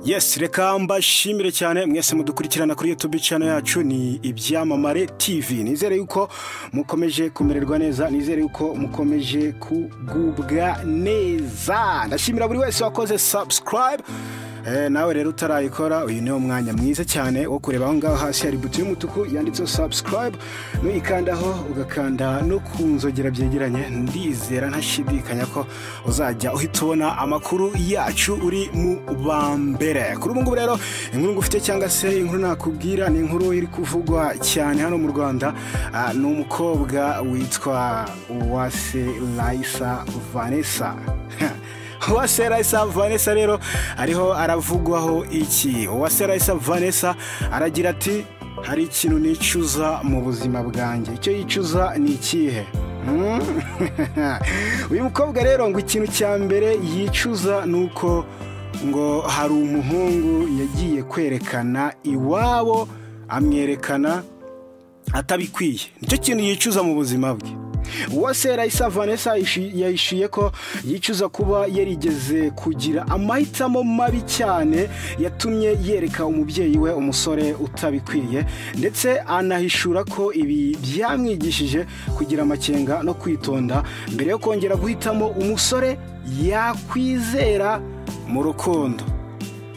Yes reka mbashimire cyane mwese mudukurikirana kuri YouTube channel yacu ni ibyamamare TV nizere yuko mukomeje kumererwa neza nizere yuko mukomeje kugubwa neza ndashimira buri wese wakoze subscribe Eh, nawe rero utarayikora uyu ni umwanya mwiza cyane wo kureba aho ngaho hasi hari buto y'umutuku yanditseho subscribe nuyikandaho ugakanda no ku nzogera byegeranye ndizera ntashidikanya ko uzajya uhita ubona amakuru yacu uri mu ba mbere kuri ubu ngubu rero inkuru ngufite cyangwa se inkuru nakubwira ni inkuru iri kuvugwa cyane hano mu rwanda Ah, ni umukobwa witwa uwase layisa vanessa uwase rayisa vanessa rero ariho aravugwaho iki uwase rayisa vanessa aragira ati hari ikintu nicuza mu buzima bwanjye icyo yicuza ni ikihe Hmm? uyu mukobwa rero ngo ikintu cya mbere yicuza ni uko ngo hari umuhungu yagiye kwerekana iwabo amwerekana atabikwiye nicyo kintu yicuza mu buzima bwe uwase rayisa vanessa yishi- yahishiye ko yicuza kuba yarigeze kugira amahitamo mabi cyane yatumye yereka umubyeyi we umusore utabikwiye ndetse anahishura ko ibi byamwigishije kugira amakenga no kwitonda mbere yo kongera guhitamo umusore yakwizera mu rukundo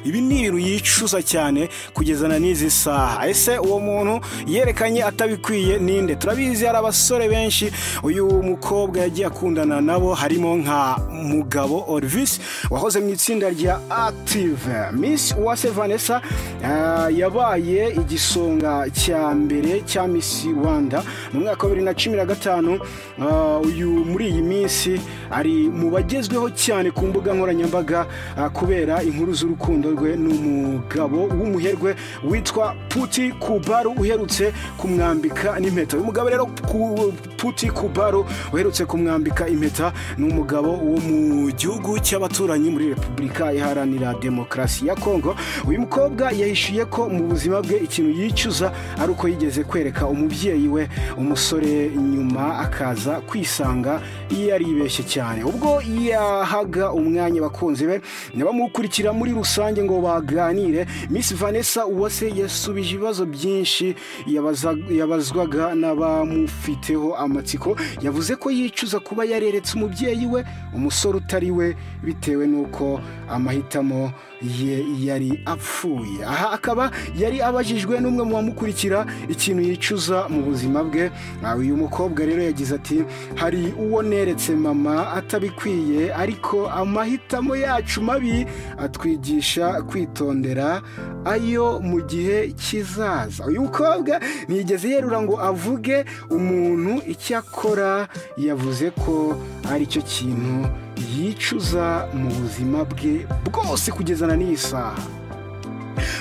ibi ni ibintu yicuza cyane kugezana n'izi saha ese uwo muntu yerekanye atabikwiye ninde turabizi hari abasore benshi uyu mukobwa yagiye akundana nabo harimo nka mugabo orvis wahoze mu itsinda rya active miss uwase vanessa ah, yabaye igisonga cya mbere cya miss rwanda mu mwaka wa bibiri na cumi na gatanu ah, uyu muri iyi minsi ari mu bagezweho cyane ku mbuga nkoranyambaga ah, kubera inkuru z'urukundo rwe n'umugabo w'umuherwe witwa puti kubaru uherutse kumwambika n'impeta uyu mugabo rero ku- puti kubaru uherutse kumwambika impeta ni umugabo wo mu gihugu cy'abaturanyi muri repubulika iharanira demokarasi ya kongo uyu mukobwa yahishiye ko mu buzima bwe ikintu yicuza ari uko yigeze kwereka umubyeyi we umusore nyuma akaza kwisanga yaribeshye cyane ubwo yahaga umwanya abakunzi be n'abamukurikira muri rusange ngo baganire miss vanessa uwase yasubije ibibazo byinshi yabaza- yabazwaga n'abamufiteho amatsiko yavuze ko yicuza kuba yareretse umubyeyi we umusore utari we bitewe n'uko amahitamo ye yari apfuye aha akaba yari abajijwe n'umwe mu bamukurikira ikintu yicuza mu buzima bwe Ah, uyu mukobwa rero yagize ati hari uwo neretse mama atabikwiye ariko amahitamo yacu mabi atwigisha kwitondera ayo mu gihe kizaza uyu mukobwa ntiyigeze yerura ngo avuge umuntu icyo akora yavuze ko aricyo kintu yicuza mu buzima bwe bwose kugezana n'iyi saha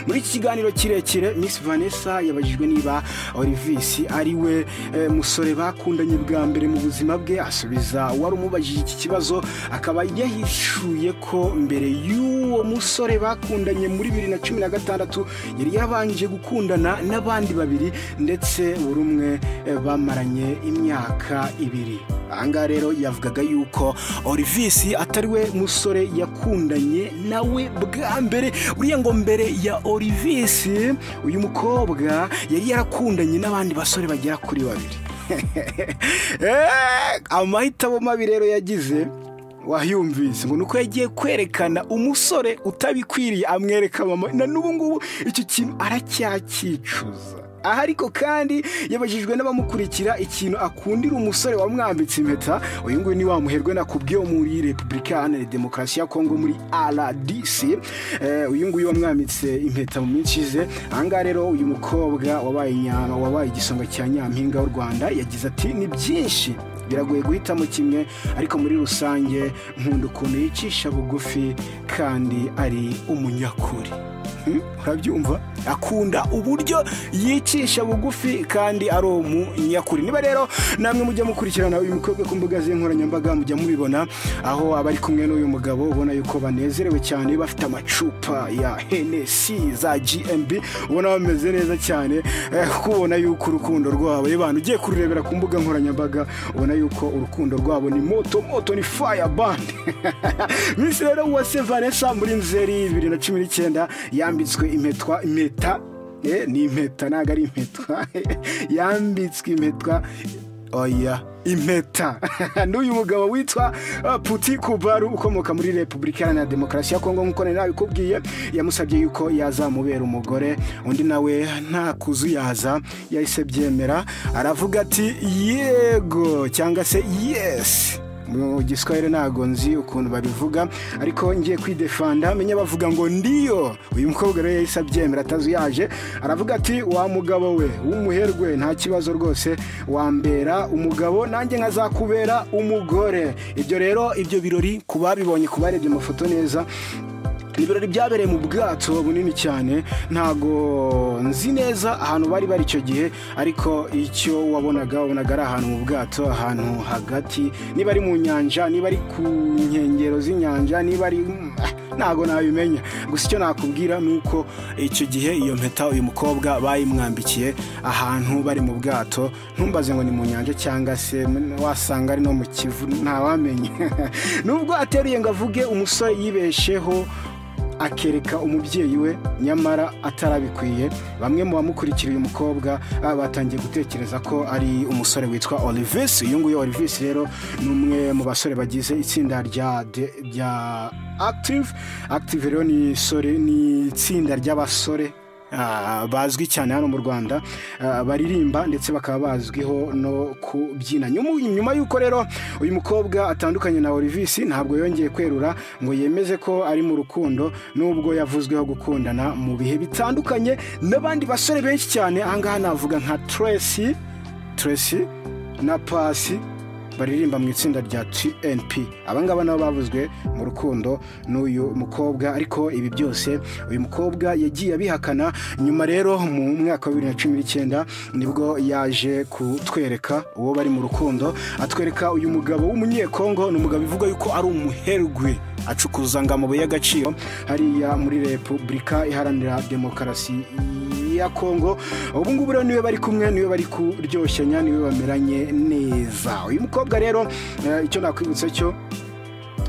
muri iki kiganiro kirekire miss vanessa yabajijwe niba olivis ari we eh, musore bakundanye bwa mbere mu buzima bwe asubiza wari umubajije iki kibazo akaba yahishuye ko mbere y'uwo musore bakundanye muri bibiri na cumi na gatandatu yari yabanje gukundana n'abandi babiri ndetse buri umwe eh, bamaranye imyaka ibiri ahangaha rero yavugaga yuko orivisi atari we musore yakundanye nawe bwa mbere uriya ngo mbere ya orivisi uyu mukobwa yari yarakundanye n'abandi basore bagera kuri babiri Eh, amahitamo mabi rero yagize wayumvise ngo ni uko yagiye kwerekana umusore utabikwiriye amwereka mama na n'ubu ngubu icyo kintu aracyakicuza aha ariko kandi yabajijwe n'abamukurikira ikintu akundira umusore wamwambitse impeta uyu nguyu ni wa muherwe nakubwiye wo muri repubulika iharanira demokarasi ya kongo muri rdc Eh, uyu nguyu wamwambitse impeta mu minsi ishize aha ngaha rero uyu mukobwa wabaye nyama wabaye igisonga cya nyampinga w'u rwanda yagize ati ni byinshi biragoye guhitamo kimwe ariko muri rusange nkunda ukuntu yicisha bugufi kandi ari umunyakuri Hmm? urabyumva akunda uburyo yicisha bugufi kandi ari umunyakuri niba rero namwe mujya mukurikirana uyu mukobwa ku mbuga z'inkoranyambaga mujya mubibona aho aba ari kumwe n'uyu mugabo ubona yuko banezerewe cyane bafite amacupa ya henesi za gmb ubona bameze neza cyane eh, kubona yuko urukundo rwabo abantu ugiye kururebera ku mbuga nkoranyambaga ubona yuko urukundo rwabo ni moto moto ni faya bandi minsi rero uwase vanessa muri nzeri bibiri na cumi n'icyenda yambitswe impetwa impeta eh, ni impeta ntabwo ari impetwa yambitswe impetwa oya impeta n'uyu mugabo witwa uh, puti kubaru ukomoka muri repubulika iharanira demokarasi ya kongo nk'uko nari nabikubwiye yamusabye yuko yazamubera umugore undi nawe nta kuzuyaza yahise byemera aravuga ati yego cyangwa se yesi mu giswahili ntabwo nzi ukuntu babivuga ariko ngiye kwidefanda menye bavuga ngo ndiyo uyu mukobwa rero yahise abyemera atazuyaje aravuga ati wa mugabo we w'umuherwe nta kibazo rwose wambera umugabo nanjye nkazakubera umugore ibyo rero ibyo birori ku babibonye ku barebye amafoto neza ibirori byabereye mu bwato bunini cyane ntago nzi neza ahantu bari bari icyo gihe ariko icyo wabonaga wabonaga ari ahantu mu bwato ahantu hagati niba ari mu nyanja niba ari ku nkengero z'inyanja niba ari ntago nabimenya gusa icyo nakubwira ni uko icyo gihe iyo mpeta uyu mukobwa bayimwambikiye ahantu bari mu bwato ntumbaze ngo ni mu nyanja cyangwa se wasanga ari no mu kivu ntawamenya nubwo ateruye ngo avuge umusore yibesheho akereka umubyeyi we nyamara atarabikwiye bamwe mu bamukurikiye uyu mukobwa ah, batangiye gutekereza ko ari umusore witwa olivis uyu nguyu olivis rero ni umwe mu basore bagize itsinda rya de- rya active active rero ni sore- ni itsinda ry'abasore Ah, bazwi cyane hano mu rwanda ah, baririmba ndetse bakaba bazwiho no kubyina Nyuma- nyuma y'uko rero uyu mukobwa atandukanye na olivis ntabwo yongeye kwerura ngo yemeze ko ari mu rukundo nubwo yavuzweho gukundana mu bihe bitandukanye n'abandi basore benshi cyane ahangaha navuga nka tracy tracy na pasi baririmba mu itsinda rya TNP abangaba nabo bavuzwe mu rukundo n'uyu mukobwa ariko ibi byose uyu mukobwa yagiye abihakana nyuma rero mu mwaka wa bibiri na cumi n'icyenda nibwo yaje kutwereka uwo bari mu rukundo atwereka uyu mugabo w'umunyekongo ni umugabo bivugwa yuko ari umuherwe acukuza ngo amabuye y'agaciro hariya muri repubulika iharanira demokarasi ya kongo ubu ngubu rero niwe bari kumwe niwe bari kuryoshanya niwe bameranye neza uyu mukobwa rero eh, icyo nakwibutsa cyo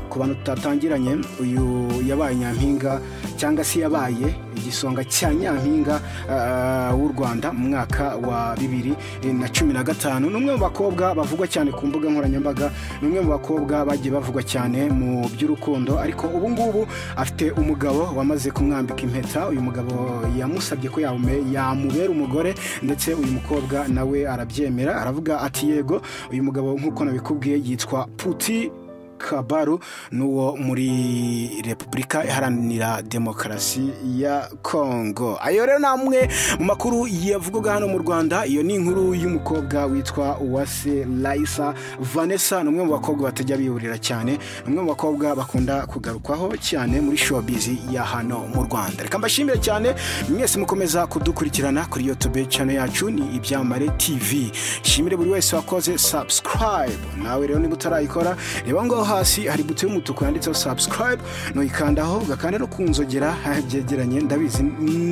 ku bantu tutatangiranye uyu yabaye nyampinga cyangwa se yabaye igisonga cya nyampinga ah, w'u rwanda mu mwaka wa bibiri na cumi na gatanu ni umwe mu bakobwa bavugwa cyane ku mbuga nkoranyambaga ni umwe mu bakobwa bagiye bavugwa cyane mu by'urukundo ariko ubu ngubu afite umugabo wamaze kumwambika impeta uyu mugabo yamusabye ko yamume- yamubera umugore ndetse uyu mukobwa nawe arabyemera aravuga ati yego uyu mugabo nk'uko nabikubwiye yitwa puti kabaru n'uwo muri repubulika iharanira demokarasi ya kongo ayo rero ni amwe mu makuru yavugwaga hano mu rwanda iyo ni inkuru y'umukobwa witwa uwase layisa vanessa ni umwe mu bakobwa batajya biburira cyane ni umwe mu bakobwa bakunda kugarukwaho cyane muri showbiz ya hano mu rwanda reka mbashimire cyane mwese mukomeza kudukurikirana kuri youtube channel yacu ni ibyamare tv nshimire buri wese wakoze subscribe nawe rero niba utarayikora reba ngaho hasi hari buto y'umutuku yanditseho subscribe nuyikandaho ugakanda no ku nzogera ah, byegeranye ndabizi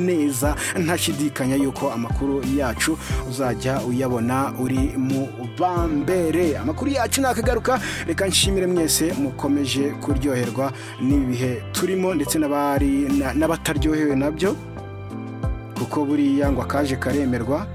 neza ntashidikanya yuko amakuru yacu uzajya uyabona uri mu bambere amakuru yacu nakagaruka reka nshimire mwese mukomeje kuryoherwa n'ibihe turimo ndetse n'abari na- n'abataryohewe nabyo kuko buriya ngo akaje karemerwa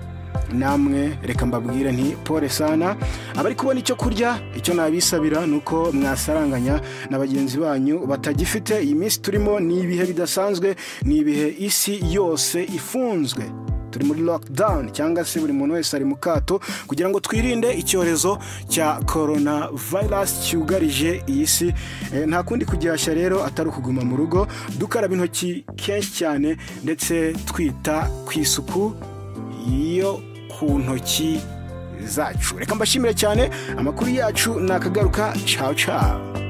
namwe reka mbabwire nti pole sana abari kubona icyo kurya icyo nabisabira ni uko mwasaranganya na bagenzi banyu batagifite iyi minsi turimo ni ibihe bidasanzwe ni ibihe isi yose ifunzwe turi muri lockdown cyangwa se buri muntu wese ari mu kato kugira ngo twirinde icyorezo cya corona virus cyugarije iyi si Eh, nta kundi kugihashya rero atari ukuguma mu rugo dukaraba intoki kenshi cyane ndetse twita ku isuku yo ku ntoki zacu reka mbashimire cyane amakuru yacu nakagaruka caw caw